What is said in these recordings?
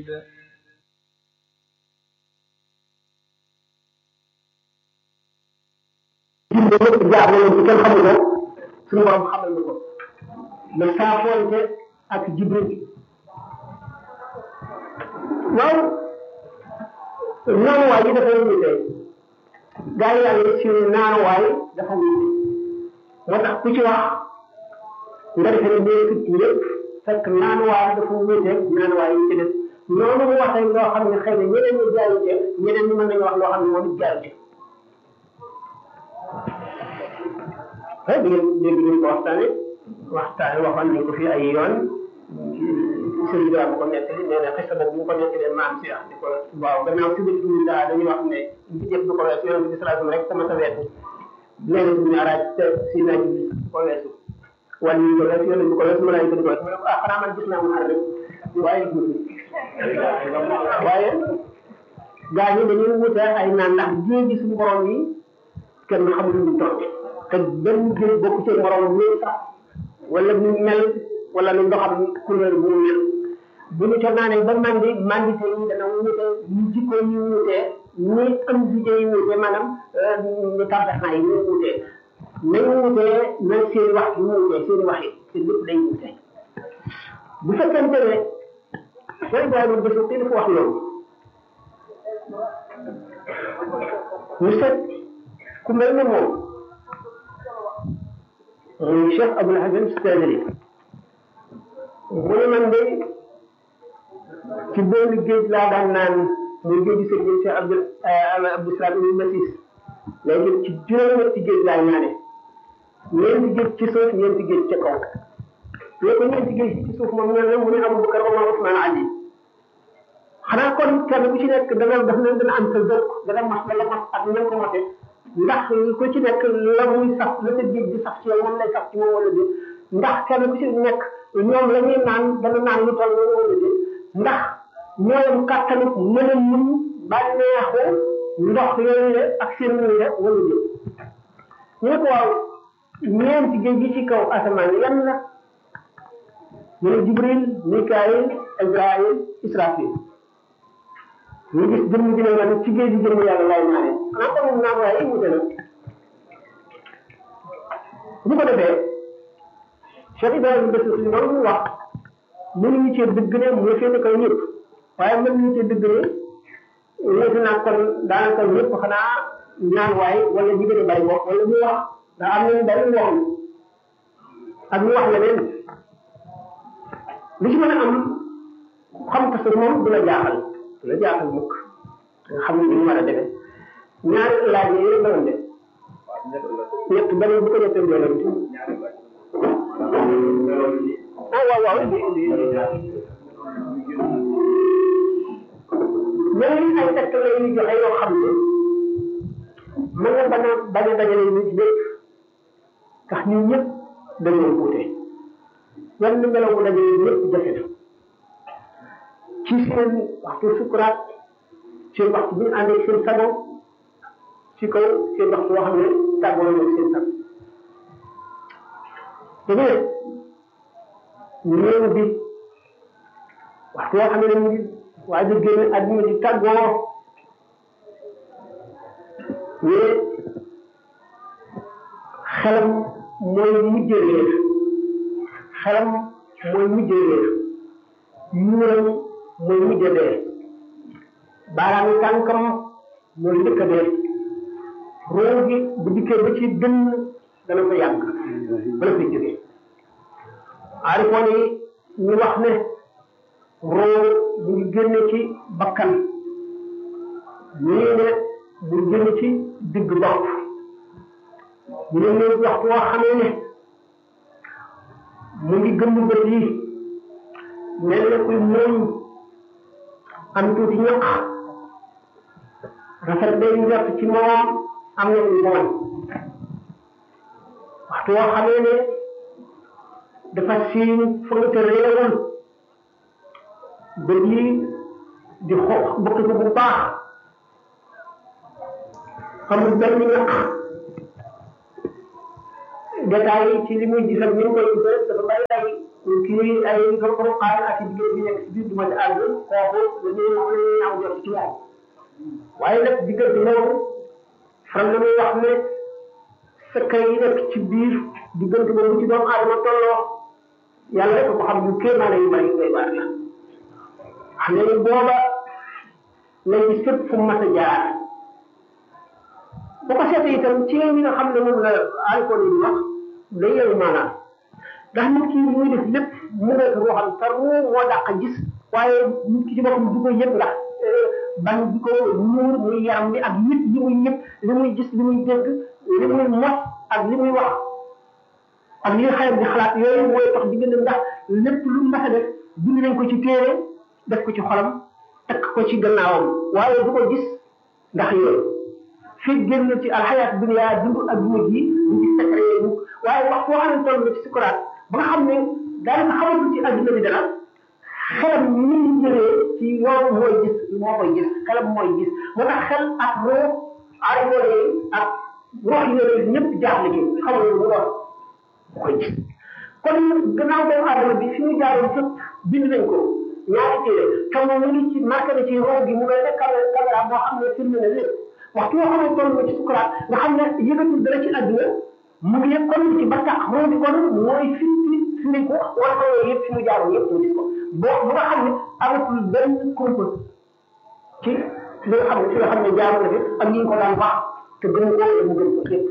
بعيد jimbe yëpp jaar na leen ci kenn xamu ko suñu borom xamal na ko ma saafoonte ak jibril waaw naanuwaay yi dafay wute gaa yi yàlla ci naanuwaay dafa wute moo tax ku ci wax nga defe ne ñee ci lépp fekk naanuwaay dafa wute naanuwaay yi ci des noonu mu waxee loo xam ne xëy na ñeneen ñi jaayute ñeneen ñi mën nañu wax loo xam ne moom it jaayute ah di ngeen dégg ngeen ko waxtaane waxtaane waxoon nañ ko fi ay yoon sëriñ bi bu ko nettali nee na xista boobu bu ko nettalee maam si di ko waaw gannaaw si bëccëg ñu daa dañuy wax ne bi jëf du ko weesu yoon bi salaatu rek ko ma sa weesu léegi bu ñu araaj te si naaj bi ko weesu wala ñu ko weesu yoon bi ko weesu malaay ko di ko weesu ah xanaa man gis naa mu xar rek waaye waaye gaa ñi dañuy wute ay naan ndax géej gi suñu borom yi kenn xamul ñu toll te benn géej bokk ci morom lu sax wala mu mel wala lu ndoxam couleur bu mu mel bu ñu ca naanee ba mandi mandité yi dana wute ñu jikko yi wute ñi am jikko yi wute maanaam ñu tàmbaxnaa yi ñu wute nañu wute na seen wax yi wute seen wax yi seen lépp day wute bu fekkente ne Cheikh Ibrahima Bessou te dafa wax loolu ñu seet ku mel ne moom muy Cheikh Abdoul Hasan Stadili mu ne man de ci benn géej laa daan naan muy géeju sëriñ Cheikh Abdou Abdou Salam ibn Masis léegi ci juróom-ñetti géej laa ñaane ñeenti géej ci suuf ñeenti géej ca kaw léegi ko ñeenti géej ci suuf moom ñaan mu ne Abubakar Omar Ousmane Ali xanaa kon kenn ku ci nekk dana daf leen dana am sa zëkk dana mas la la mas ak ñan ko mate ndax ku ci nekk la muy saf la sa géej di saf ci yow moom lay saf ci moom wala déet ndax kenn ku ci nekk ñoom la ñuy naan dana naan lu toll noonu wala déet ndax ñooyam kàttanu mën a mun bànneexu ndox yooyu la ak seen yooyu la wala déet ñu ne ko waaw ñeenti géej gi ci kaw asamaan yan la ñu ne Jibril Mikaayil Ibrahim Israfil ñu gis jëmm ji ne man ci géej gi jëmm yàlla lay naane xanaa kon naan waaye wute na bu ko defee Cheikh Ibrahima Bessou suñu loolu mu wax mënuñu cee dëgg ne mu féete kaw ñëpp waaye mën nañu cee dëgg ne wute naa kon daanaka ñëpp xanaa naan waay wala ñu gën a bari bokk wala mu wax daa am nañu bari wax ak ñu wax leneen li ci mën a am xam ko sa moom du la jaaxal du la jaaxal mukk nga xam ne ñu war a defee ñaari laaj yi yëpp doon def ñett beneen bu ko ñettee doon ah waaw waaw ñeneen ay tekk la ñuy joxe yoo xam ne mën nga bañ a bañ a dajale nit ñëpp tax ñun ñëpp dañoo wuute yan melaw bu dajale ñëpp jafe na ci seen waxtu sukuraat seen waxtu bi ñu àndee seen sago ci kaw seen waxtu boo xam ne tàggoo nañu seen sago te ne néew bi waxtu boo xam ne ñu ngi waa ji génn àdduna di tàggoo ñu xelam mooy mujjee réer xelam mooy mujjee réer muuram mooy mujj a dee baaraami tànkam mooy njëkk a dee roo gi bu dikkee ba ci dënn dana ko yàgg bala koy jógee aarifoon yi ñu wax ne roo mu ngi génne ci bakkan ñii ne mu ngi génne ci digg bopp ñu ne ñu waxtu woo xamee ne mu ngi gëmm bët yi mel na kuy mooñ am tuuti ñaq rafet day njort ci moom am na lu mooñ waxtu woo xamee ne dafa siiñ fa nga te réewul bët yi di xoox bëkk ko bu baax amul benn ñaq détails yi ci li muy gisal ni mu koy gisal dafa bari ay kii ay ko xaar ak diggante bi nekk si biir du ma ci àgg kooku dañuy dañuy ñaaw jot ci moom waaye nag diggante boobu faral na muy wax ne secret yi nekk ci biir diggante boobu ci doomu aadama tolloo yàlla rek ko xam bu kéemaane yu bari ngay waar la xam ne booba lay gis fépp fu mu mas a jaar bu ko seetee itam ci ñi nga xam ne moom la alcool yi di wax day yëngu maanaam ndax nit ki muy def lépp mu nekk loo xam tar mu moo dàq gis waaye nit ki ci boppam du ko yëg ndax ban di ko muur muy yaram bi ak nit yi muy yëg li muy gis li muy dégg li muy mos ak li muy wax ak li xayam di xalaat yooyu mooy tax diggante ndax lépp lu mas a def bind nañ ko ci téere def ko ci xolam takk ko ci gannaawam waaye du ko gis ndax yooyu fii génn ci alxayaat dunya dund ak dund gi ñu ci secret yooyu waaye wax boo xam ne toll na ci sukuraat ba nga xam ne daanaka xamatul ci adduna bi dara xelam ni ñu jëlee ci loolu mooy gis moo koy gis xelam mooy gis moo tax xel ak roo aarifoo yi ak rox yooyu ñëpp jaaxle ci xamul lu doon koy gis kon gannaaw doomu aadama bi fi mu jaaroon fépp bind nañ ko ñaari téere te moom mu ngi ci marqué na ci roo gi mu mel ne caméra boo xam ne filmé na lépp waxtu yoo xam ne toll na ci sukuraat nga xam ne yëgatul dara ci adduna mu ngi yëg kon ci barka roo bi kon mooy fi fi nañ ko wala ko yooyu yëpp fi mu jaaroon yëpp mu gis ko boo bu nga xam ne amatul benn kumpa ci li nga xam ne fi nga xam ne jaaroon na fi ak ñi ko daan wax te gën ko mu gën ko lépp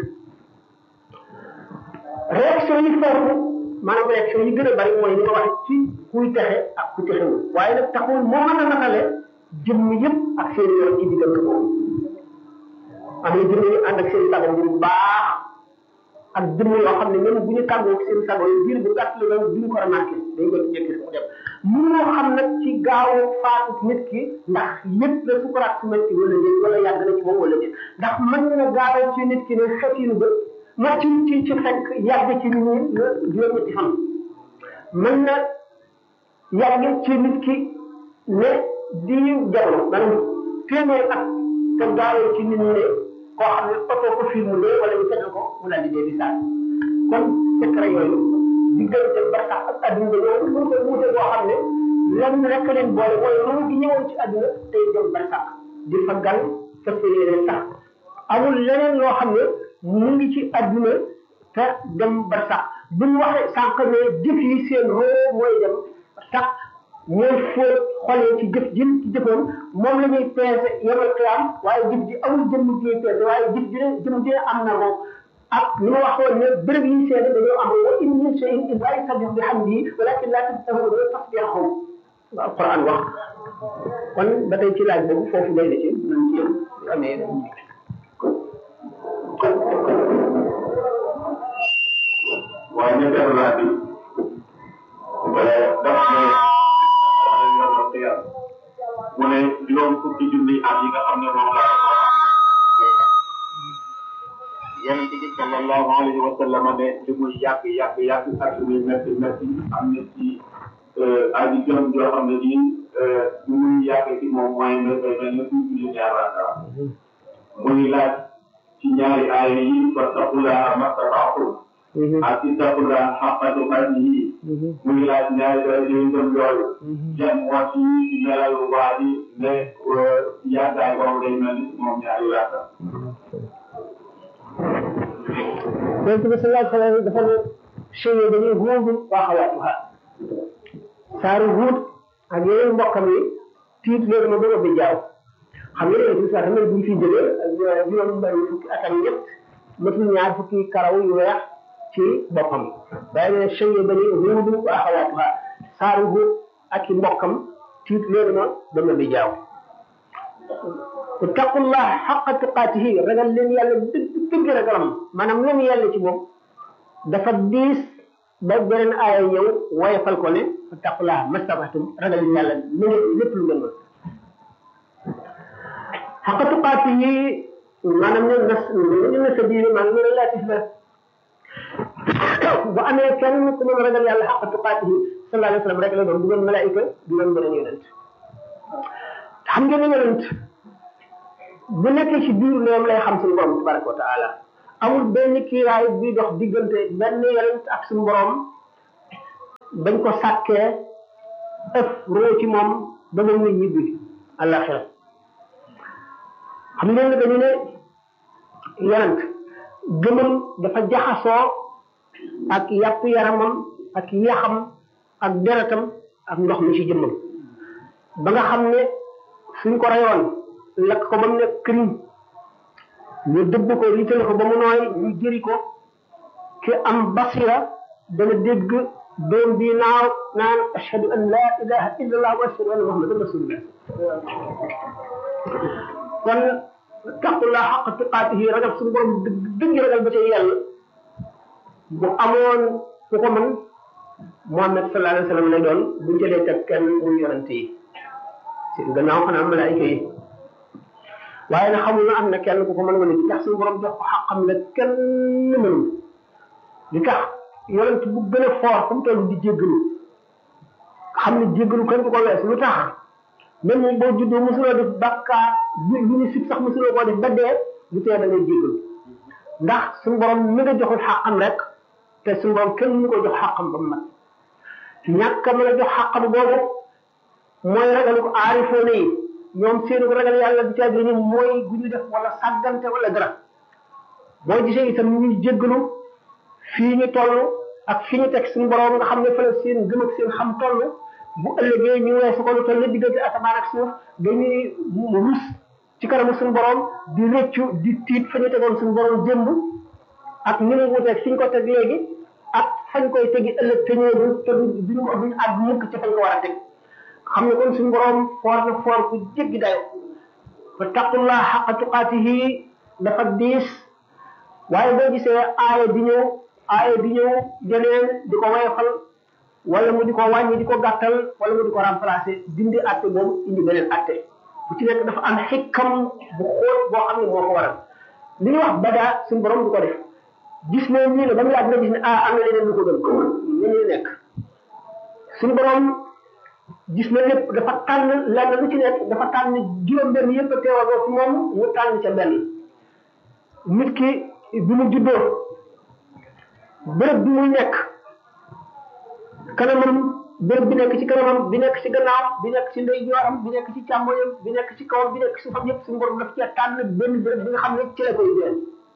réaction yi foofu maanaam réaction yi gën a bari mooy li ma wax ci kuy texe ak ku texewul waaye nag taxul moo mën a natale jëmm yëpp ak seen yoon ci diggante boobu am na jëmm yu ànd ak seen sago bu baax ak jëmm yoo xam ne même bu ñu tàggoo seen sago yi biir bu gàtt la duñ ko remarqué dañ koy jékki mu dem mënoo xam nag ci gaaw faatu nit ki ndax yëpp la sukuraat su metti wala déet wala yàgg na ci moom wala déet ndax mën na gaawal ci nit ki ne xetinu ba ma ci ci ci fekk yàgg ci nit ñi juróom-ñetti fan mën na yàgg ci nit ki ne di jamono maanaam téeméer at te gaawal ci nit ñi ne koo xam ne oto ko film de wala ñu seetal ko mu daal di dee di saal kon secret yooyu diggante barsax ak adduna yooyu mu ko wuute boo xam ne lenn rek leen boole mooy lu gi ñëwoon ci adduna tey dem barsax di fa gan fa séyéene sax amul leneen loo xam ne mu ngi ci adduna te dem barsax bu ñu waxee sànq ne jëf yi seen roo mooy dem sax mooy fóot xoolee ci jëf ji ci jëfoon moom la ñuy peese yemal xiyaam waaye jëf ji amul jëmm ji ñuy peese waaye jëf ji ne jëmm ji ne am na ko ak li ma waxoon ne béréb yi seede dañoo am wa in min shay'in illa yusabbihu bihamdihi walakin la tafqahuna tasbihahum wa alquran wax kon ba tey ci laaj boobu foofu day na ci nañ ci yëm amee waaye ñetteelu laaj bi daf ne yomal xiyam mu ne juróom fukki junni at yi nga xam ne moom la yonente bi sallallahu alayhi wa sallam ne li muy yàgg yàgg yàgg ak li muy métti métti am na ci aji jëm joo xam ne nii li muy yàgg ci moom mooy ne mel na fukki junni ñaar rakka muy laaj ci ñaari aaya yi fattaqullaha mastata'tum ak ittaqullah haqqa tuqatihi muy laaj ñaari dara yooyu itam yooyu yan moo ci melal waa ji ne yàggaay boobu day mel ni moom ñaari rakka yonent bi sallallahu alayhi wa sallam dafa ne cheye dañuy huudu waa xawaatuha saaru huut ak yeneen mbokkam yi tiit leen ma bëgg a bi jaaw xam nga yonent bi saa xam ne bu ñu fi jógee juróom benn fukki at ak ñett matul ñaar fukki karaw yu weex ci boppam waaye ne cheye dañuy huudu waa xawaatuha saaru huut ak i mbokkam tiit leen ma dama bi jaaw ittaqullah xaqa tuqaatihi ragal leen yàlla dëgg dëgg ragalam maanaam lu mu yàlla ci moom dafa diis ba beneen aaya ñëw woyefal ko ne ittaqullah mastabatum ragal leen yàlla lu ngeen lépp lu ngeen mën xaqa tuqaatihi maanaam ñu nas ñu na sa diine maanaam ñu relatif la bu amee kenn ku mën ragal yàlla xaqa tuqaatihi sallallahu alayhi wa sallam rek la doon du doon malaayika du doon beneen yonent xam ngeen ne yonent bu nekkee ci biir loolu lay xam suñu borom tabaraka wa taala amul benn kiiraay buy dox diggante benn yonent ak suñu borom bañ ko sàkkee ëpp roo ci moom ba mu ngi ñibbi àllaxira xam ngeen ne dañu ne yonent gëmam dafa jaxasoo ak yàpp yaramam ak yaxam ak deretam ak ndox mi ci jëmmam ba nga xam ne suñ ko reyoon lakk ko ba mu nekk këriñ ñu dëbb ko ritale ko ba mu nooy ñu jëri ko ki am basira dana dégg doom bi naaw naan ashhadu an la ilaha illa allah wa ashhadu anna muhammadan rasulullah kon taqullah xaq tuqaatihi ragal suñu borom dëgg dëgg ragal ba ca yàlla bu amoon ku ko mën Muhammad sallallahu alayhi wa sallam lay doon buñ jëlee teg kenn muy yonante yi seen gannaaw xanaa malaayika yi waaye nag xamul na am na kenn ku ko mën a mën a tax suñu borom jox ko xaqam la kenn mënul li tax yonent bu gën a fort fu mu toll di jéggalu xam ne jéggalu kenn du ko wees lu tax même boo juddoo mosuloo def bàkkaar lu ñu sib sax mosuloo koo def ba dee bu tee da ngay jéggalu ndax suñu borom mi nga joxul xaqam rek te suñu borom kenn mu ko jox xaqam ba mu mat ñàkk a mën a jox xaqam boobu mooy ragalu ko aarifoone yi ñoom seenu ragal yàlla di caagri ni mooy gu ñu def wala sàggante wala dara boo gisee itam ñuy jéggalu fii ñu toll ak fi ñu teg suñu borom nga xam ne fa la seen gëm ak seen xam toll bu ëllëgee ñu weesu ko lu toll ne diggante asamaan ak suuf dañuy rus ci kanamu suñu borom di rëccu di tiit fa ñu tegoon suñu borom jëmb ak ni mu wuteeg fi ñu ko teg léegi ak fañ koy tegi ëllëg te ñëwul te duñu duñu àgg mukk ci fañ ko war a teg xam ne kon suñu borom foor na foor ku jéggi dayo fa taqullah xaqa tuqaatihi dafa diis waaye boo gisee aaya di ñëw aaya di ñëw jeneen di ko woyofal wala mu di ko wàññi di ko gàttal wala mu di ko remplacer dindi atte boobu indi beneen atte bu ci nekk dafa am xikkam bu xóot boo xam ne moo ko waral li ñuy wax badaa suñu borom du ko def gis ne ñii ne ba mu yàgg nga gis ne ah am na leneen lu ko gën ñu nekk suñu borom gis na lépp dafa tànn lenn lu ci nekk dafa tànn juróom-benn yëpp a teewaloo ci moom mu tànn ca benn nit ki bi mu juddoo béréb bi muy nekk kanamam béréb bi nekk ci kanamam bi nekk ci gannaaw bi nekk ci ndeyjooram bi nekk ci càmmoñam bi nekk ci kawam bi nekk ci suufam yëpp suñu borom daf cee tànn benn béréb bi nga xam ne ci la koy dee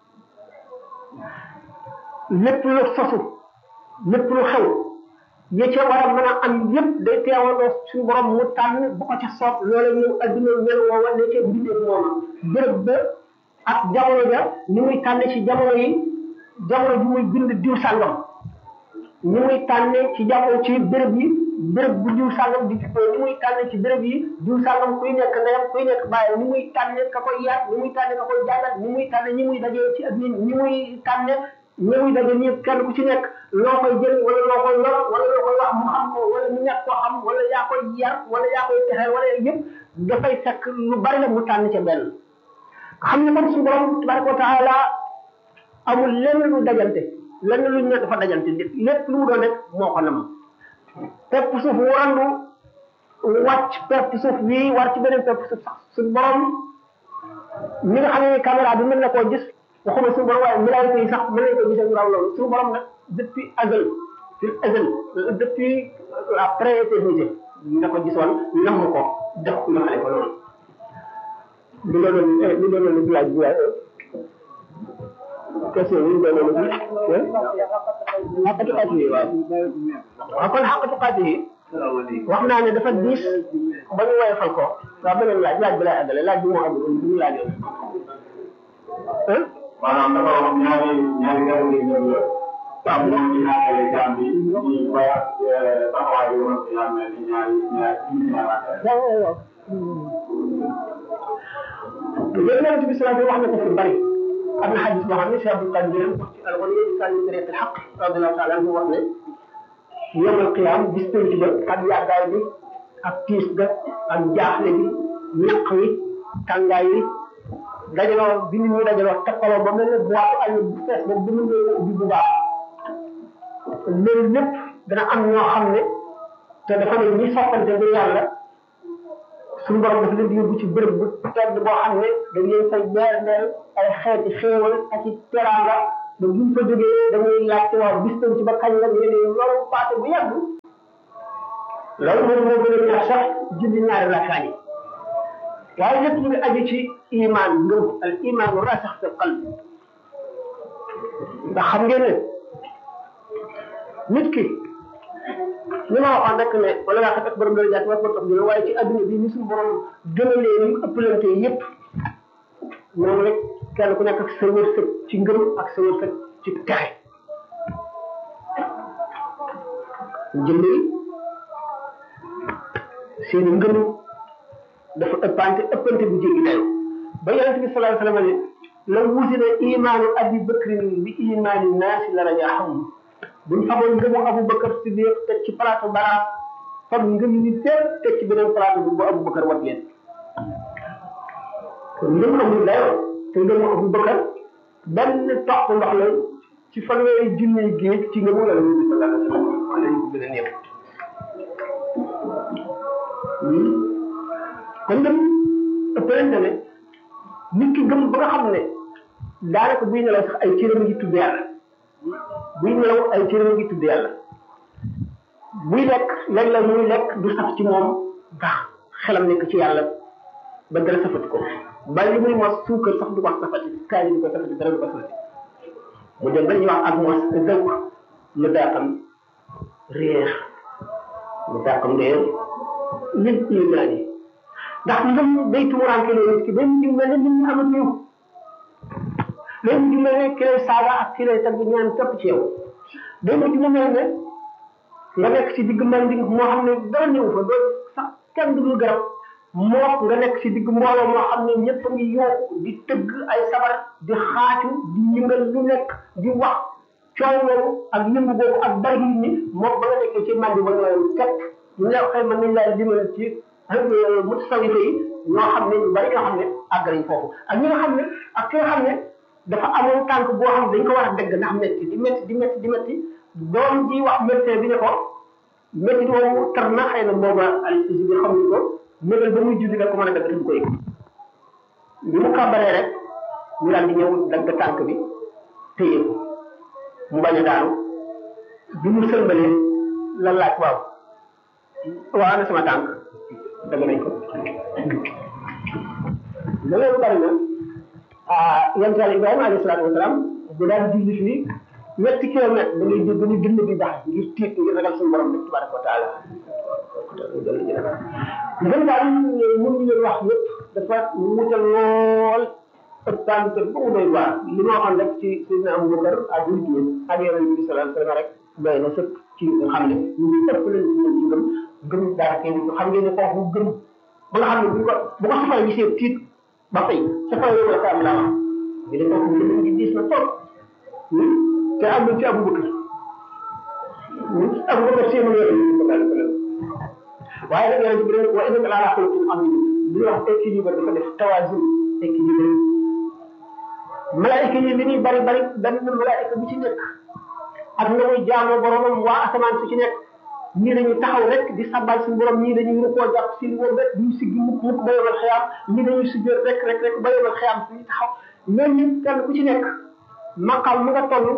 lépp lu sosu lépp lu xew ya ca war a mën a am yëpp day teewaloo suñu borom mu tànn bu ko ca soob loola ñëw adduna mel woowa ne ca bindee moom béréb ba ak jamono ja ni muy tànn ci jamono yi jamono ji muy bind diw sàngam ni muy tànne ci jamono ci béréb yi béréb bu diw sàngam di juddoo ni muy tànne ci béréb yi diw sàngam kuy nekk ndeyam kuy nekk bàyyi ni muy tànne ka koy yar ni muy tànne ka koy jàngal ni muy tànne ñi muy dajee ci adduna ni muy tànne ñi muy daje ñëpp kenn ku ci nekk loo koy jël wala loo koy yor wala loo koy wax mu xam ko wala mu ñàkk koo xam wala yaa koy yar wala yaa koy texe wala yëpp dafay fekk lu bari la mu tànn ca benn xam ne kon suñu borom tabaraka wa taala amul lenn lu dajante lenn lu ñu ne dafa dajante lépp lu mu doon rek moo ko nam pepp suuf warandu wàcc pepp suuf bii war ci beneen pepp suuf sax suñu borom mi nga xam ne caméra bi mën na koo gis waxuma suñu borom waaye malaayika yi sax mën nañ ko gisee ñu raw loolu suñu borom nag depuis azal fil azal depuis la pré-éternité nga ko gisoon namm ko def ko xale ko loolu li doonoon li doonoon li laaj bi waaye question yi doonoon bi xaqatu xaati yi waaw waaw kon xaqatu xaati yi wax naa ne dafa diis ba ñu woyofal ko waaw beneen laaj laaj bi lay àggale laaj bi moo àggul bi ñu laajoon maanaam dafa wax ñaari ñaari garab yi ñu la. waaw moom ñu ñaanale jaam bi ñu ba taxawaay bi woon yaa mel ni ñaari ñaari ñaari yonent bi sallallahu wax na ko fi bari am na xadis boo xam ne Cheikh Abdul Qadir wax ci alxuraan yi sànni bi rek xaq radiyallahu taala anhu wax ne yawmal qiyaam bis penc ba ak yàggaay bi ak tiis ga ak jaaxle bi ñaq wi tàngaay wi dajaloo bi nit ñi dajaloo takkaloo ba mel ne boîte añ bu fees ba bu mën nga ubbi bu baax loolu lépp dana am ñoo xam ne te dafa ne ñi soppante bi yàlla suñu borom dafa leen di yóbbu ci bërëb bu tedd boo xam ne dañ leen fay beerneel ay xeeti xéewal ak i teraanga ba buñ fa jógee dañuy laajte waaw bis ci ba kañ la ñu ne loolu paase bu yàgg loolu moom moo gën a neex sax julli ñaari rakkaa yi waaye lépp mu ngi aju ci iman ngëm al iman rasax fi qalb ndax xam ngeen ne nit ki li ma waxoon rek ne wala ngaa xam ak borom dara jaat war ko tax waaye ci adduna bi ni suñu borom gënalee ni ëppalante yépp moom rek kenn ku nekk ak sa wërsëg ci ngëm ak sa wërsëg ci texe jënd seen ngëm dafa ëppante ëppante bu jéggi dayo ba yonente bi sallallahu alayhi wa sallam ne la wusina imaanu abi bakrin bi imaani naasi la raja xam buñ xamoon ngëmu Abu Bakar Siddiq teg ci plateau bara fam ngëm ni fépp teg ci beneen plateau bi bu Abu Bakar wat leen kon ngëm amul dayoo te ngëmu Abu Bakar benn toq ndox la ci fanweeri junni géej ci ngëmu yàlla bi sallallahu alayhi wa sallam wala ñu ko gën a néew kon ngëm ëppalante ne nit ki gëm ba nga xam ne daanaka buy nelaw sax ay cëram ngi tudd yàlla buy nelaw ay cëram ngi tudd yàlla buy lekk léeg-léeg muy lekk du saf ci moom ndax xelam nekk ci yàlla ba dara safati ko ba li muy mos suukar sax du wax safati kaay du ko safati dara du ko safati mu dem ba ñuy wax ak mos dëkk mu daaqam réer mu daaqam réer lil imaan yi ndax ngëm day tumuraanke loo nit ki day mujj mel ne nit ñi amatuñu day mujj mel ne ki lay saaga ak ki lay tagg ñaan topp ci yow day mujj mu mel ne nga nekk ci digg mbal moo xam ne dara ñëw fa doo sax kenn dugul garab moo nga nekk ci digg mbooloo moo xam ne ñëpp a ngi yooku di tëgg ay sabar di xaacu di yëngal lu nekk di wax coow loolu ak yëngu boobu ak bari nit ñi moom ba nga nekkee ci mandi ba ñooyam képp ñu ne xëy mën nañ laa dimbali ci mutasawifa yi ñoo xam ne ñu bari ñoo xam ne àgg nañ foofu ak ñi nga xam ne ak ki nga xam ne dafa amoon tànk boo xam ne dañ ko war a dégg ndax métti di métti di métti di métti doom ji wax médecin bi ne ko métti boobu tar na xëy na booba anesthésie bi xamuñ ko mégal ba muy julli nga ko mën a dagg te du ko yëg bi mu kàbbaree rek ñu daal di ñëw dagg tànk bi téye ko mu bañ a daanu bi mu sëlbalee la laaj waaw waaw ana sama tànk dagg nañ ko loolu bari na ah yonent Yàlla Ibrahima alayhi salaatu wasalaam bu daan julli fii ñetti kilomètre da ngay dégg ni dënn bi baax ngir tiit ngir ragal suñu borom bi tabaraka wa taala ngën daal mun ñu leen wax yëpp dafa wutal lool ëppaan te ba mu doy waar li ma waxoon rek ci Seydina Abubakar ak nit ñi ak yonent bi sallallahu alayhi wasallam rek doy na sëkk ci nga xam ne ñu ngi ëpp leen ci ci gëm gëm dara kay xam ngeen ne kooku gëm ba nga xam ne bu ko bu ko safara gisee tiit ba fay safara yooyu la ko am laa wax ñu ne kooku gëm gi diis na trop te amul ci Abubakar Abubakar seen yooyu waaye nag yonent bi rek wa innaka la ala xuluqin azim li wax équilibre dafa def tawazun équilibre malaayika yi li ñuy bari bari benn malaayika bu ci nekk ak nga muy jaamoo boromam waa asamaan su ci nekk ñii dañuy taxaw rek di sabbal suñu borom ñii dañuy rukkoo jàpp si woon rek duñu siggi mukk mukk ba yomal xiyam ñii dañuy sujjóot rek rek rek ba yomal xiyam suñu taxaw ñoom ñëpp kenn ku ci nekk maqam mu nga toll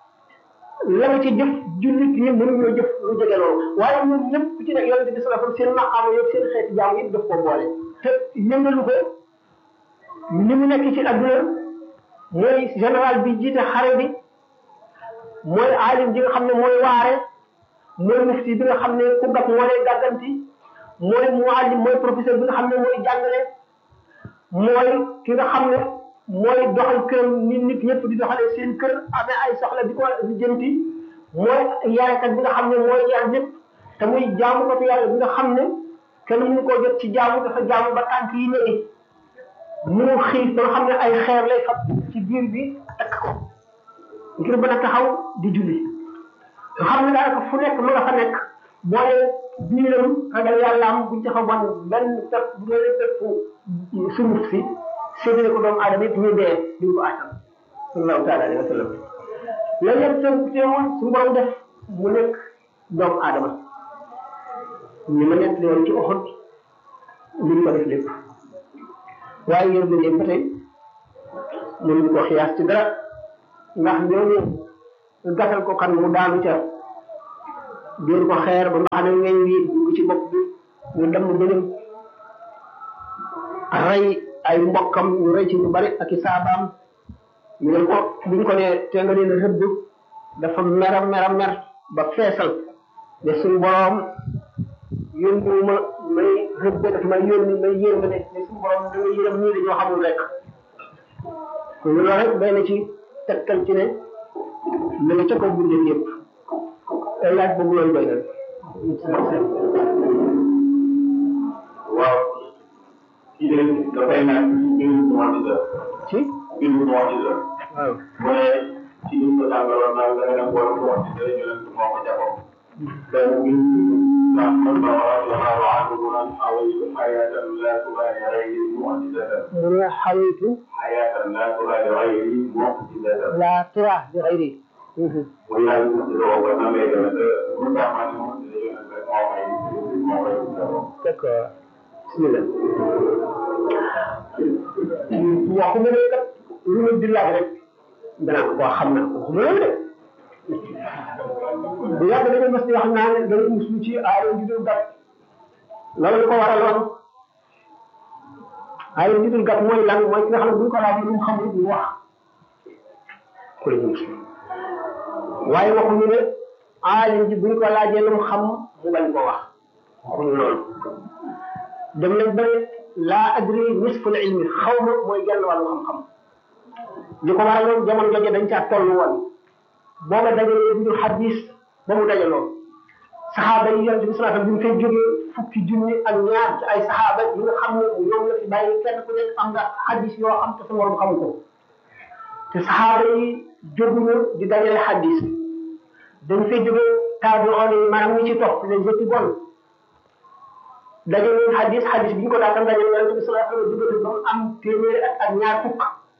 la nga ci jëf jullit ñi mënuñoo jëf lu jege loolu waaye ñoom ñëpp ku ci nekk yonente bi sallallahu alayhi wasallam seen maqaama yëpp seen xeeti jaam yëpp daf koo boole te yëngalu ko ni mu nekk ci adduna mooy général bi jiite xare bi mooy alim ji nga xam ne mooy waare mooy mufti bi nga xam ne ku gàpp moo lay gàgganti mooy muallim mooy professeur bi nga xam ne mooy jàngale mooy ki nga xam ne mooy doxal kër nit nit ñëpp di doxalee seen kër amee ay soxla di ko lijjanti mooy yarekat bi nga xam ne mooy yar ñëpp te muy jaamu ko yàlla bi nga xam ne kenn mënu koo jot ci jaamu dafa jaamu ba tànk yi néegi mu xiif ba nga xam ne ay xeer lay fab ci biir bi takk ko ngir mën a taxaw di julli nga xam ne daanaka fu nekk ma nga fa nekk boole biiram ragal yàlla am buñ taxaw ban benn pepp bu doon pepp sunguf si séddale ko doomu aadama yëpp ñu dee duñ ko àttan sallallahu taala alayhi wa sallam loolu yëpp te teewoon suñu borom def mu nekk doomu aadama ni ma nekk woon ci oxot liñ ko def lépp waaye yéen ba léegi ba tey mënuñ ko xiyaas ci dara ndax ñooñu gasal ko kan mu daanu ca dóor ko xeer ba nga xam ne weñ wi dugg ci bopp ñu dem gëlëm rey ay mbokkam ñu rey ci ñu bari ak i saabaam ñu ne ko buñ ko ne te nga leen rëbb dafa mera mera mer ba feesal ne suñu boroom yónniwuma may rëbb daf may yónni may yërma ne ne suñu boroom da nga yërëm ñii dañoo xamul rek loolu rek day na ci tegtal ci ne la nga ca kaw bindee yëpp laaj boobu loolu doy na waaw kii de dafay naan mbirum mu'jiza ci mbirum mu'jiza waaw mu ne ci li ko jàngaloon naan nga ne boole mu'jiza yonent moo ko jàppoon te mbir ndax man ba radiyallahu anhu naan awaytu hayatan la tubali ghayri mu'jizatan mu ne xawitu hayatan la tubali ghayri mu'jizatan la tura bi xayri mu yàlla mu'jiza boobu nan lay demee te mu tax ma ne mu'jiza yonent rek moo may moo may jàppoon d'accord bismillah waxu ma ne kat lu ma di laaj rek danaa ko xam naa ko waxu ma loolu de bu yàgg dañu mas di wax naa ne dana muslu ci aaya ju dul gàtt loolu lu ko waraloon aaya ju dul gàtt mooy lan mooy ki nga xam ne bu ñu ko laajee lu mu xamul ñu wax ku la ñu muslu waaye waxuñu ne aaya ji bu ñu ko laajee lu mu xam mu bañ ko wax waxuñu loolu dem nañ ba ne laa adri nisful ilmi xaw ma mooy genn wàllu xam-xam li ko waraloon jamono jooju dañ caa toll woon booba dajalee bi ñu xadis ba mu dajaloo saxaaba yi yonent bi sallallahu alayhi wasallam bi mu fay jógee fukki junni ak ñaar ci ay saxaaba yi nga xam ne ñoom la fi bàyyi kenn ku nekk am nga xadis yoo xam te sa morom xamu ko te saxaaba yi jóguñu di dajale xadis dañ fay jógee taabi'oon yi maanaam ñi ci topp les études bonnes dajale leen xadis xadis bi ñu ko daatam dajale yonent bi sallallahu alayhi wasallam jógee ba mu am téeméeri ak ak ñaar fukk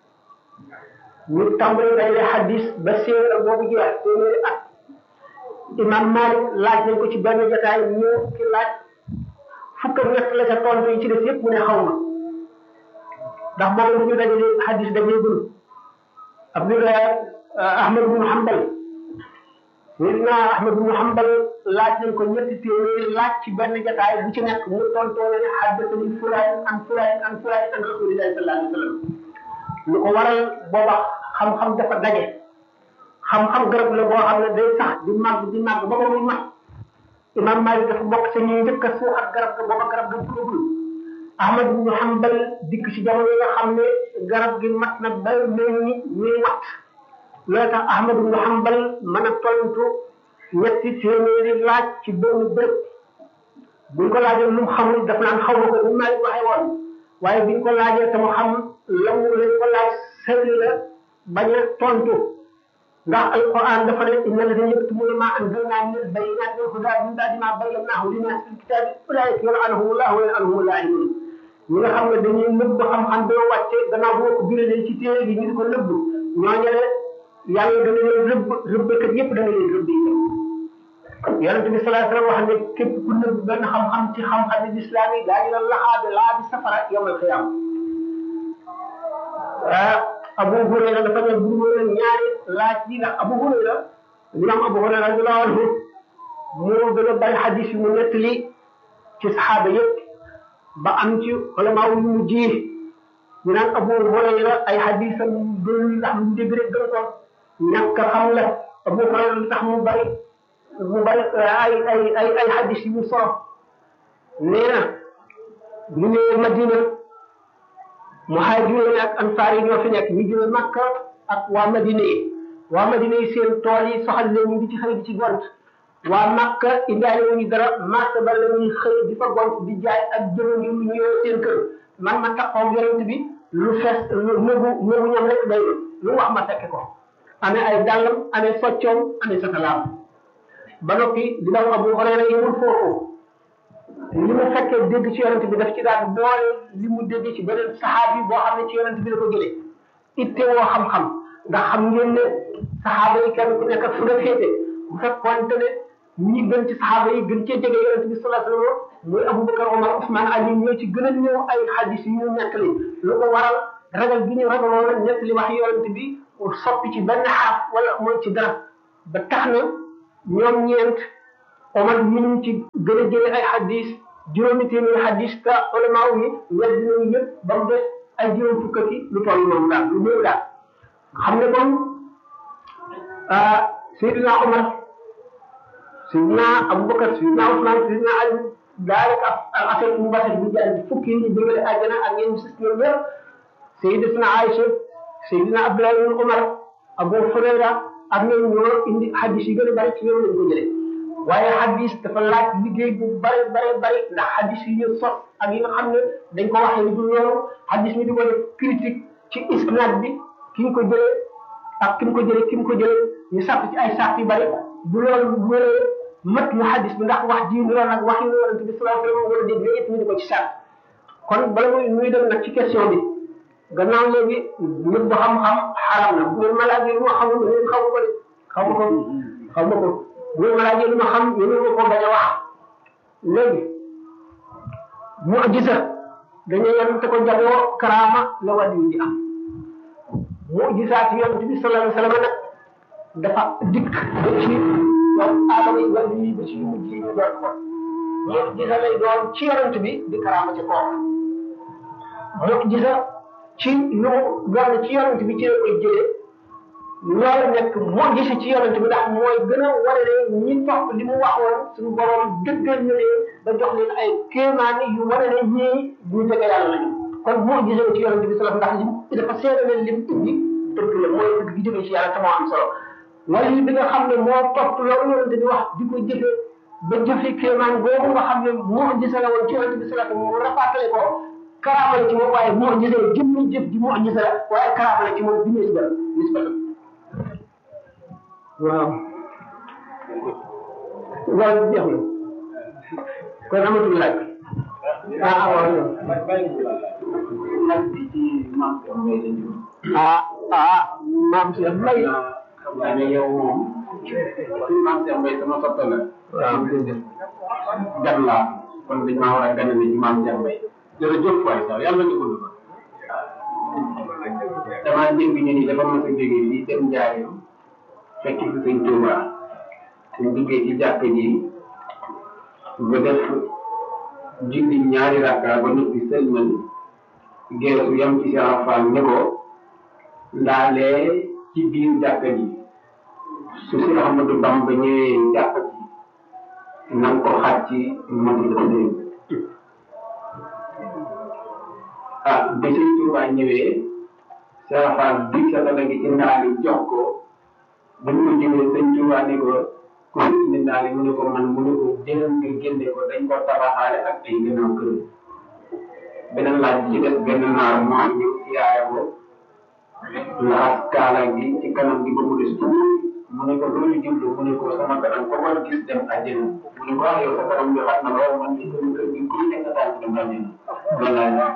ñu tàmbali dajale xadis ba séer ak boobu jeex téeméeri at imam Malik laaj nañ ko ci benn jotaay ñu ki laaj fukk ak ñett la ca tontu yi ci def yëpp mu ne xaw ma ndax boobu lu ñu dajale xadis dajale gunu Abdullah Ahmad bin Hanbal Sayyidina Ahmad bin Hanbal laaj nañ ko ñetti téeméeri laaj ci benn jotaay bu ci nekk mu tontoo ne haddathani fulaan an fulaan an fulaan an rasulillahi sallallahu alayhi wa sallam lu ko waral booba xam-xam dafa daje xam-xam garab la boo xam ne day sax di màgg di màgg ba ba muy mat imam Malik dafa bokk sa ñuy njëkk a suuxat garab ga booba garab ga tuubul Ahmad bin Hanbal dikk ci jamono yi nga xam ne garab gi mat na ba mel ni ñuy wat loolu tax Ahmad bin Hanbal mën a tontu ñetti téeméeri laaj ci benn béréb buñ ko laajee lu mu xamul daf naan xaw ma ko ni Malik waxee woon waaye biñ ko laajee te mu xam la mu lañ ko laaj sëri la bañ a tontu ndax alquran dafa ne inna alladhina yaktumuna ma anzalna min albayinati wal huda min ba'di ma bayyanahu linnas fil kitabi ulaika yal'anuhum allah wa yal'anuhum al-la'inun ñi nga xam ne dañuy nëbb xam-xam doo wàcce gannaaw boo ko biralee ci téere bi ñu di ko nëbb ñooñu ne yàlla dana leen rëbb rëbbkat yépp dana leen rëbb yi yonente bi sallallahu alayhi wasallam wax ne képp ku nëbb benn xam-xam ci xam-xam yi lislaam yi daañu la laxaabe laa bi safara yawmal qiyaama ah Abu Hurayra dafa ne bu ñu ñaari laaj yi ndax Abu Hurayra imam Abu Hurayra radiyallahu anhu moo gën a bari xadis yu mu nettali ci saxaaba yépp ba am ci ulama yu mu ji ñu naan Abu Hurayra ay xadisam dul ndax mu dégg rek gën ko ñàkk xam la Abu Hurayra li tax mu bari mu bari ay ay ay ay xadis yu mu solo nee na bu ñëwee Madina muhaajiroon ak ansaar yi ñoo fi nekk ñu jóge Makka ak waa Madina yi waa Madina yi seen tool yi soxal leen ñu di ci xëy di ci gont waa Makka indaale wu ñu dara marché ba la ñuy xëy di fa gont di jaay ak jënd ngir ñu ñëw seen kër man ma taxaw yonent bi lu fees lu nëbu nëbu ñam rek day lu wax ma fekke ko amee ay dàllam amee soccoom amee satalaam ba noppi di daw Abu Hurayra yemul foofu li mu fekkee dégg ci yonent bi daf ci daan boole li mu dégg ci beneen saxaabi boo xam ne ci yonent bi la ko jëlee itte woo xam-xam ndax xam ngeen ne saxaaba yi kenn ku nekk fu nga féete bu fekkoonte ne ñi gën ci saxaaba yi gën cee jege yonent bi sallallahu alayhi wasallam muy Abubakar Omar Ousmane Ali ñoo ci gën a ñëw ay xadis yu ñu nettali lu ko waral ragal gi ñu ragaloon a nettali wax yonent bi soppi ci benn xaaf wala mooy ci dara ba tax na ñoom ñeent Omar ñu ngi ci gën a jëlee ay xadis juróomi téeméeri hadis te ulama yi wedd nañu yëpp ba mu des ay juróom fukk ak lu toll noonu daal lu néew daal xam ne kon Seydina Omar Seydina Aboubacar Seydina Ousmane Seydina Ali daanaka ak affaire mu baax bi jaay fukki yi ñu bëggale àjjana ak ñeen sis ñoom ñëpp Seydina Aïcha Seydina Abdoulaye ibn Omar Abu Hurayra ak ñoom ñoo indi hadis yi gën a bari ci ñoom lañ ko jëlee waaye hadis dafa laaj liggéey bu bari bari bari ndax hadis yi ñu sos ak yi nga xam ne dañ ko waxee du loolu hadis mi di ko def critique ci isnad bi ki ñu ko jëlee ak ki mu ko jëlee ki mu ko jëlee ñu sàpp ci ay sàpp yu bari bu loolu bu wéree mat mu hadis bi ndax wax ji loolu nag wax yi yonent bi sallallahu alayhi wasallam wala déet yooyu yëpp ñu di ko ci sàpp kon bala muy muy dem nag ci question bi gannaaw léegi nit bu xam-xam xaram na bu ngeen ma laajee lu ma xamul ngeen xamu ko de xamu ko xamu ko bu ngeen ma laajee lu ma xam yéen ma ko bañ a wax léegi mu'jiza dañuy yem te ko jagoo karaama la wàllu di am mu'jizaat yonent bi sallallahu alayhi wasallam nag dafa dikk ba ci doomu aadama yi wàllu yi ba ci yu mujj yi ñu doon ko mu'jiza lay doon ci yonent bi di karaama ci kooku mu'jiza ci lu doon ci yonent bi ci la koy jëlee loolu nekk mu'jiza ci yonent bi ndax mooy gën a wane ne ñi topp li mu waxoon suñu borom dëggal na leen ba jox leen ay kéemaan yu wane ne ñii ñu jege yàlla lañu kon mu'jiza ci yonent bi sallallahu alayhi wasallam ndax dafa seede leen lim indi dëgg la mooy dëgg gi jógee ci yàlla te moo am solo wala bi nga xam ne moo topp loolu yonent bi wax di ko jëfe ba jëfe kéemaan boobu nga xam ne mu'jiza la woon ci yonent bi sallallahu alayhi wasallam mu rafaatale ko karaama la ci moom waaye mu'jiza la jëmmi jëf ji mu'jiza la waaye karaama la ci moom bi nisba nisba waaw loolu jeex na kon amatul laaj ah waaw ah ah maam Cheikh Mbaye xam naa ne yow moom maam Cheikh Mbaye sama soppe la waaw gan laa kon dañ maa war a ganale ci maam Cheikh Mbaye jërëjëf waay sax yàlla nga gudd fa damaa dégg ñu ni dafa mos a jógee fii dem Ndiaye fekk fi sëñ Touba suñ duggee ci jàkk ji ba def julli ñaari rakka ba noppi sëlmal geesu yam ci Cheikh Fall ne ko ndaalee ci biir jàkk ji su si Ahmadou Bamba ñëwee jàkk ji na nga ko xaaj ci matu dafa dégg ah ba sëñ Touba ñëwee Cheikh Fall bi sa dala gi ci ndaali jox ko ba ñu ko jëlee sëñ Touba ne ko ku indi ndaali mu ne ko man mu ne ko jëlal nga génne ko dañ ko tabaxaale ak ay gannaaw kër beneen laaj ci des benn naar mu am ñëw ci yaaya ko laxas kaala gi ci kanam gi ba mu des tuuti mu ne ko loolu jublu mu ne ko sama kanam ko war gis dem àjjana mu ne ko ah yow sa kanam bi xat na lool man ci sama kër gi ku nekk daal dem àjjana loolu laay laaj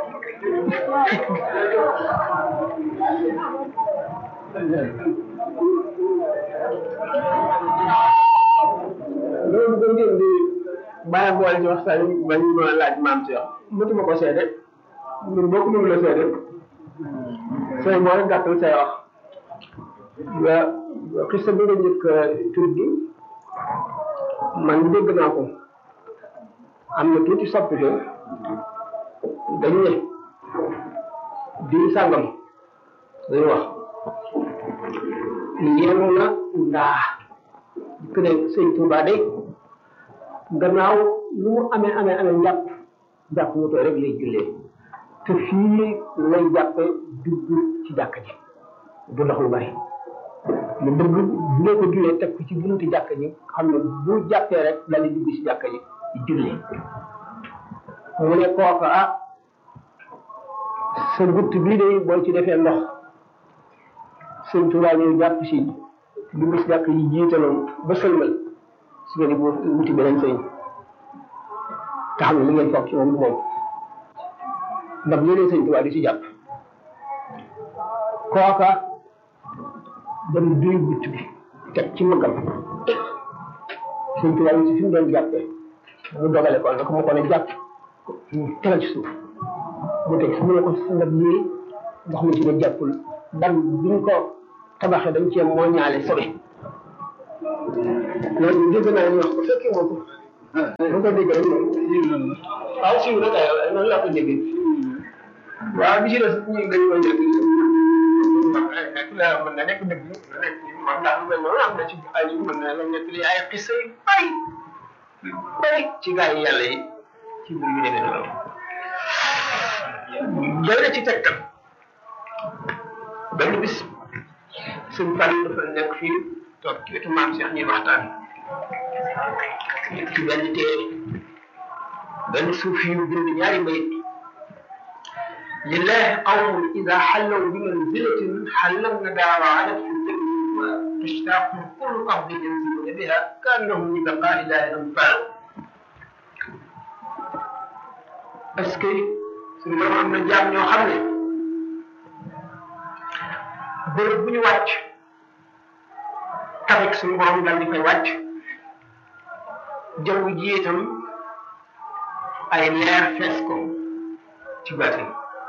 loolu ko ngeen di bàyyi boole ci waxtaan yi ba ñu doon laaj maam Cheikh mëtuma ko seede ñun bokk ñu la seede say moo rek gàttal say wax nga xista bi nga njëkk tur gi man dégg naa ko am na tuuti soppite dañ ne diir sàngam dañu wax yenu na ndaa que ne sëñ Touba de gannaaw lu mu amee amee amee njàpp jàpp mu tooy rek lay jullee te fii lay jàppe dugg ci jàkk ji du ndox lu bari mu dugg bu dee ko jullee teg ko ci bunti jàkk ji xam ne bu jàppee rek dal di dugg ci jàkk ji di jullee mu ne kooka ah sa gutt bii de boo ci defee ndox sëñ Touba ñëw jàpp si dugg si jàkk yi jiitaloon ba sëlmal su ngeen di boo wuti beneen sëñ te xam ne li ngeen foog ci moom du moom ndax yeneen sëñ Tuubaa di ci jàpp kooka dem duy butt bi teg ci mëggam sëñ Tuubaa yi si fi mu doon jàppee mu dogale ko nag mu ko ne jàpp tegal ci suuf mu teg su mu ne ko ndab lii ndox mi ci ne jàppul ban biñ ko tabaxee dañ cee moo ñaale sobe loolu dégg naa ñu wax ko fekkee moo ko bu ko déggee rek moom waaw siiw na kay noonu laa ko déggee waaw bi ci des ñu dañ koy dégg nekk la mën na nekk dëgg nekk man daal lu mel noonu am na ci ay mën na la nekk li ay xisa yu bari yu bari ci gaa yi yàlla yi ci mbir yu demee noonu doy na ci tegtal benn bis suñ fan dafa nekk fii toog ci wetu maam Cheikh ñuy waxtaan ci benn téere benn suuf yu bind ñaari mbay لله قوم إذا حلوا بمنزلة حلونا دعوة في الذكر وتشتاق كل قبض ينزلون بها كأنهم لبقاء لا ينفع est-ce que suñu borom am na jaam ñoo xam ne bërëb bu ñu wàcc tamit suñu borom dal di koy wàcc jaww ji itam ay leer fees ko ci baatin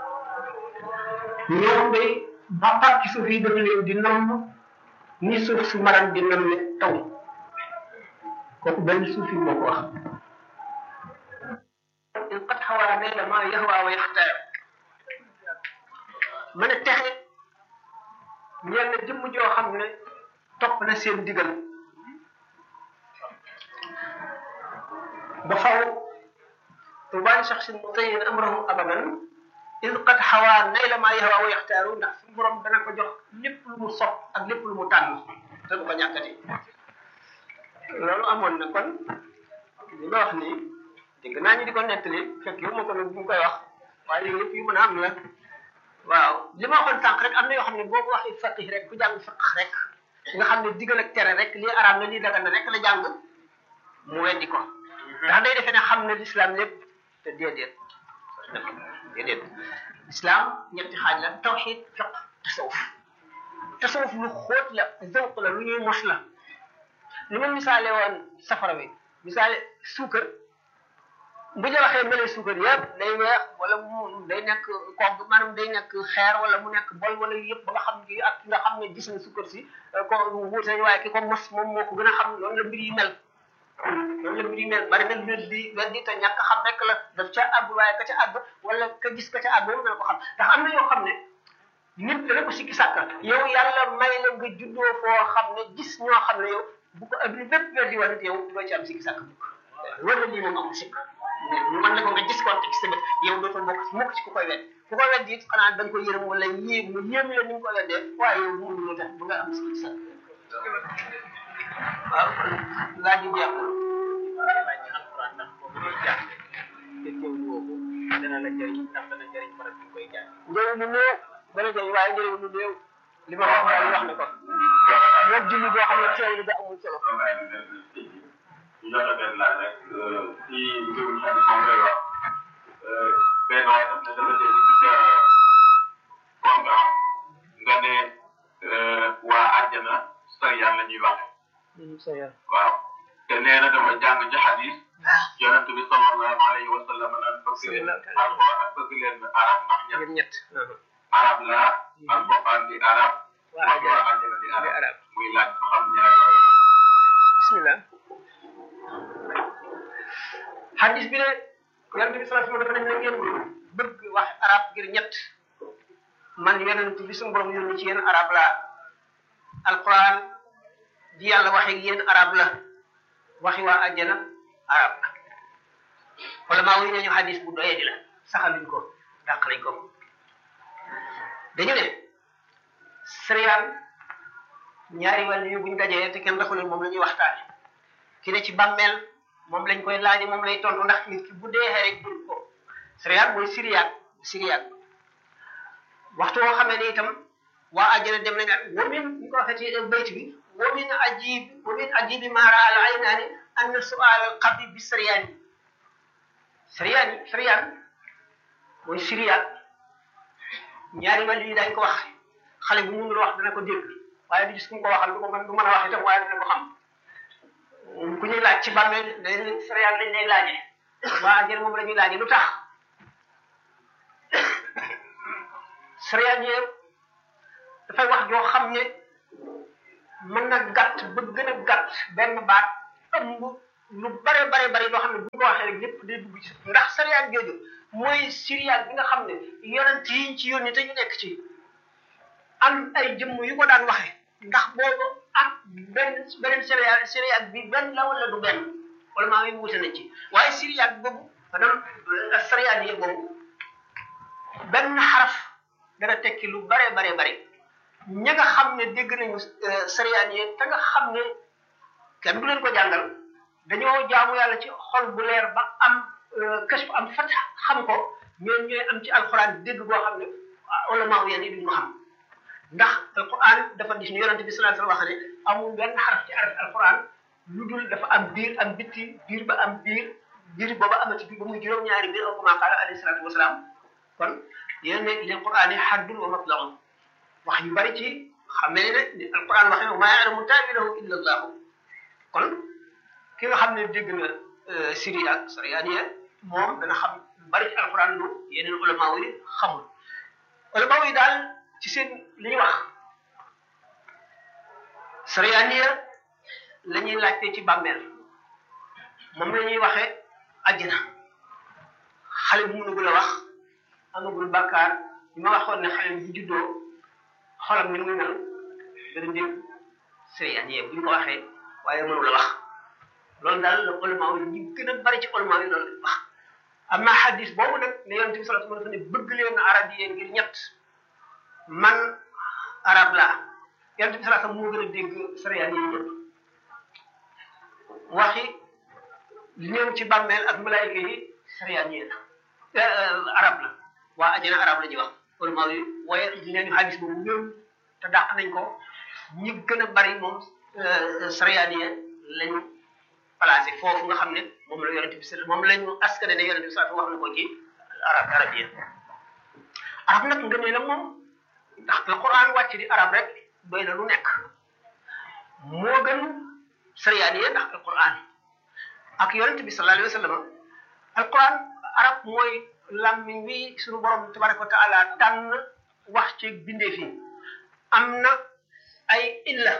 ñoom day ba pàcc suuf yi dafa leen di namm ni suuf su maram di namme taw kooku benn suuf yi moo ko wax in qad xawaa layla ma yahwa wa yaxtaar mën a texe ñeel na jëmm joo xam ne topp na seen digal ba faw tubaani shaxsin mutayin amrahu abadan in qad xawaa nayla maa yahwa wa yaxtaaru ndax suñu borom dana ko jox lépp lu mu sopp ak lépp lu mu tànn te du ko ñàkkati loolu amoon na kon li ma wax nii dégg naa ñu di ko nettali fekk yow ma ko nag bu mu koy wax waaye yooyu yëpp yu mën a am la waaw li ma waxoon sànq rek am na yoo xam ne boo ko waxee faqih rek ku jàng fiq rek nga xam ne digal ak tere rek lii araam na lii dagan na rek la jàng mu weddi ko ndax day defee ne xam ne l'islam lépp te déedéet déedéet islam ñetti xaaj la tawxid fiq tasawuf tasawuf lu xóot la zawq la lu ñuy mos la li ma misaale woon safara bi misaale suukar bu ñu waxee mele suukar yëpp day weex wala mu day nekk kogg maanaam day nekk xeer wala mu nekk bol wala yëpp ba nga xam ne ak nga xam ne gis na suukar si ko wuute waaye ki ko mos moom moo ko gën a xam loolu la mbir yi mel loolu la mbir yi mel bari na lu di weddi te ñàkk xam rek la daf ca àgg waaye ka ca àgg wala ka gis ka ca àgg moom dana ko xam ndax am na yoo xam ne nit dana ko sikki sàkka yow yàlla may la nga juddoo foo xam ne gis ñoo xam ne yow bu ko adduna bépp weddi woon yow doo ci am sikki sàkk mukk wala lii moom amul sikk ñu mën la ko nga gis ko te gis tamit yow dootoo bokk mukk ci ku koy wedd ku koy wedd it xanaa da nga ko yërëm wala yéem mu yéem la ni nga ko weddee waaye yow mu lu tax bu nga am sikki sàkk waaw laaj yi jeex dana la jëriñ ndax dana jëriñ barab bi koy jàng njëriñ lu néew dana jëriñ waaye njëriñ lu néew li ma wax daal wax na ko moom julli boo xam ne teewlu ga amul solo ñu jot a benn laaj rek ci mbirum xel moom lay wax benn waaye daf ne dafa dégg ci sa programme nga ne waa àjjana sariyaan la ñuy waxe waaw te nee na dafa jàng ci xadis yonent bi sallallahu alayhi wa sallam naan bëgg leen alquran ak bëgg leen arab ndax ñett ñett arab la alquran di arab waa wax waa àjjana àjjana di di arab arab muy laaj ba xam ñaar yooyu bismillah hadis bi ne yonent bi sallallahu alayhi wa sallam dafa ne na ngeen bëgg wax arab ngir ñett man yonent bi suñu borom yónni ci yéen arab la alquran di yàlla waxe ak yéen arab la waxi waa àjjana arab la wala maa wuy nañu hadis bu doyee di la saxaluñ ko dàq nañ ko dañu ne sëriyaan ñaari wàll yu buñ dajee te kenn raxu leen moom la ñuy waxtaane ki ne ci bàmmeel moom lañ koy laaji moom lay tontu ndax nit ki bu deexee rek jur ko sëriyaan mooy siriyaat siriyaat waxtu woo xamee ne itam waa àjjana dem nañ ak wamin ñu ko waxee ci bayt bi wamin ajib wamin ajibi maara al aynaani anna sual al qabri bi siriyaani siriyaan yi siriyaan mooy siriyaat ñaari wàll yi dañ ko wax xale bu mënul wax dana ko dégg waaye du gis ku mu ko waxal du ko mën du mën a wax itam waaye dana ko xam ku ñuy laaj ci bàmmeel dañ siriyaan lañ lay laaje waa àjjana moom la ñuy laaje lu tax siriyaan yi dafay wax joo xam ne mën na gàtt ba gën a gàtt benn baat ëmb lu bare bare bare loo xam ne bu ñu ko waxee rek lépp day dugg ci ndax sariyaat jooju mooy siriyaat bi nga xam ne yonent yi ci yónni te ñu nekk ci am ay jëmm yu ko daan waxe ndax boobu ak benn beneen sariyaat sariyaat bi benn la wala du benn wala maa ngi wute nañ ci waaye siriyaat boobu maanaam sariyaat yi boobu benn xaraf dana tekki lu bare bare bare ña nga xam ne dégg nañu sariyaat yi te nga xam ne kenn du leen ko jàngal dañoo jaamu yàlla ci xol bu leer ba am kashf am fat xam ko ñoom ñooy am ci alquran dégg boo xam ne ulama yéen yi duñ ko xam ndax alquran dafa gis ni yonente bi sallallahu alayhi wasallam wax ne amul benn xaraf ci araf alquran lu dul dafa am biir am bitti biir ba am biir biir booba amati biir ba muy juróom-ñaari biir aw kama qaala alayhi salatu wasalaam kon yéen ne lil quran yi haddun wa matlaun wax yu bari ci xamee ne ni alquran waxee wa maa ya'lamu ta'wilahu illa allah kon ki nga xam ne dégg na siri ak sariyaaniya moom dana xam lu bari ci alquran lu yeneen ulama yi xamul ulama yi daal ci seen li ñu wax sariyaaniya la ñuy laajte ci bàmmeel moom la ñuy waxee àjjana xale bu mënugul a wax amagul bàkkaar li ma waxoon ne xale bu juddoo xolam ni muy mel dana dégg sariyaaniya bu ñu ko waxee waaye mënul a wax loolu daal la ulama yi ñi gën a bari ci ulama yi loolu lañ wax amma hadis boobu nag ne yonent bi sallallahu alayhi wasallam dafa ne bëgg leen arab yi ngir ñett man arab laa yonent bi sallallahu alayhi wasallam moo gën a dégg sariyaan yi ñëpp waxi li ñëw ci bàmmeel ak malaayika yi sariyaan yi la arab la waa ajana arab la ñuy wax ulama yi waaye nee ñu hadis boobu ñëw te dàq nañ ko ñi gën a bari moom sariyaan yi lañu placé foofu nga xam ne moom la yonente bi moom la ñu askane ne yonente bi saa wax na ko ci arab arab yi arab nag nga ne la moom ndax la quran wàcc di arab rek doy na lu nekk moo gën sariyaan yi ndax alquran ak yonente bi sallallahu alayhi wa sallam alquran arab mooy lammiñ wi suñu borom tabaraka wa taala tànn wax ci bindee fi am na ay illa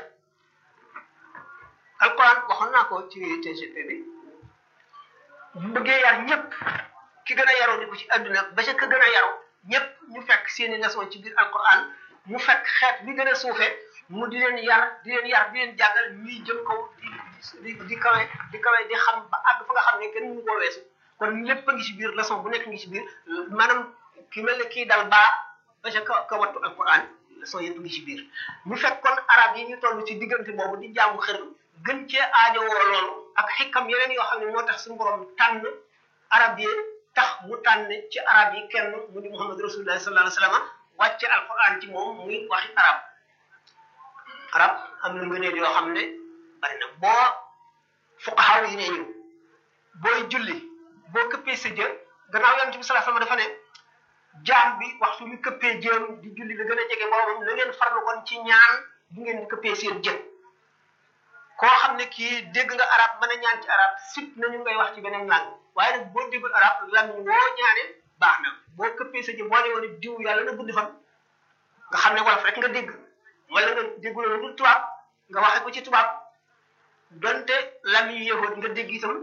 alquran waxoon naa ko ci TGP bi bu bëggee yar ñëpp ki gën a yaroo di ko ci adduna ba ca ka gën a yaroo ñëpp ñu fekk seeni leçon ci biir alquran mu fekk xeet bi gën a suufe mu di leen yar di leen yar di leen jàngal ñuy jëm kaw di di di kawe di kawe di xam ba àgg fa nga xam ne kenn mënu koo weesu kon lépp a ngi ci biir leçon bu nekk ngi ci biir maanaam ki mel ne kii dal baa ba ca ka ka wattu alquran leçon yëpp ngi ci biir ñu fekk kon arab yi ñu toll ci diggante boobu di jaamu xërëm gën cee aajowoo loolu ak xikam yeneen yoo xam ne moo tax suñu borom tànn arab yi tax mu tànn ci arab yi kenn mu di muhammad rasulullah sallallahu alayhi wasallam wàcce alquran ci moom muy waxi arab arab am na ngëneel yoo xam ne bari na boo fuqahaa yi ne ñu booy julli boo këppee sa jë gannaaw yonent bi sallallahu alayhi wasallam dafa ne jaam bi waxtu mi këppee jëm di julli la gën a jege boroomam na ngeen farlu kon ci ñaan bu ngeen di këppee seen jë koo xam ne kii dégg nga arab mën a ñaan ci arab sit nañu ngay wax ci beneen langue waaye nag boo déggul arab lamiñ woo ñaane baax na boo këppee sa jë boo ne woon diw yàlla na gudd fan nga xam ne wolof rek nga dégg wala nga déggul lu dul tubaab nga waxe ko ci tubaab donte lamiñ yahood nga dégg itam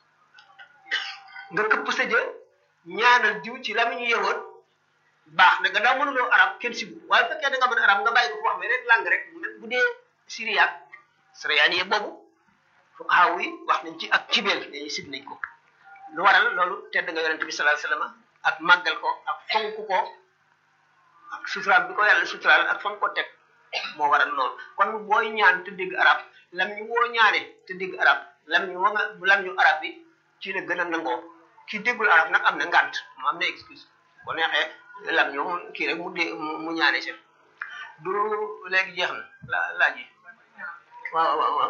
nga këpp sa jë ñaanal diw ci lamiñu yahood baax na nga daa mënuloo arab kenn sibu waaye bu fekkee da nga mën arab nga bàyyi ko wax beneen langue rek bu dee syriaque sariyaaniye boobu fuqahaa yi wax nañ ci ak cibeel dañuy sib nañ ko lu waral loolu tedd nga yonente bi sallallahu alayhi wasallam ak màggal ko ak fonk ko ak suturaal bi ko yàlla suturaal ak fonk ko teg moo waral loolu kon booy ñaan te dégg arab lam ñu woo ñaane te dégg arab lam ñu wa nga lam ñu arab bi ci la gën a nangoo ki déggul arab nag am na ngant mu am na excuse ko neexee lam ñu kii rek mu dé mu ñaane si du léegi jeex na la laaj yi waaw waaw waaw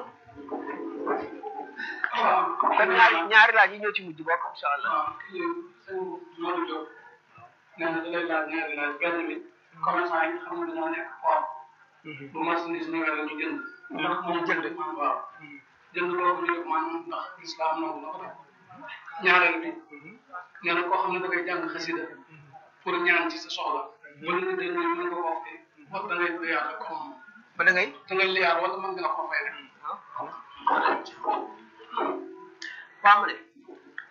kon ñaari ñaari laaj yi ñëw ci mujj bokk incha allah. waaw kii sëñ Modou Diop nee na da lay laaj ñaari laaj benn bi commerçant yi nga xam ne dañoo nekk port bu marchandise ñëwee la ñu jënd. ndax moom jënd. waaw jënd boobu ñu maanaam ndax islam nangu na ko def ñaareel bi nee na koo xam ne da ngay jàng xasida pour ñaan ci sa soxla bu la nit dañu mën nga koo fay wax da ngay liyaar rek comme ba da ngay. da ngay liyaar wala mën nga ko fay rek tàmbale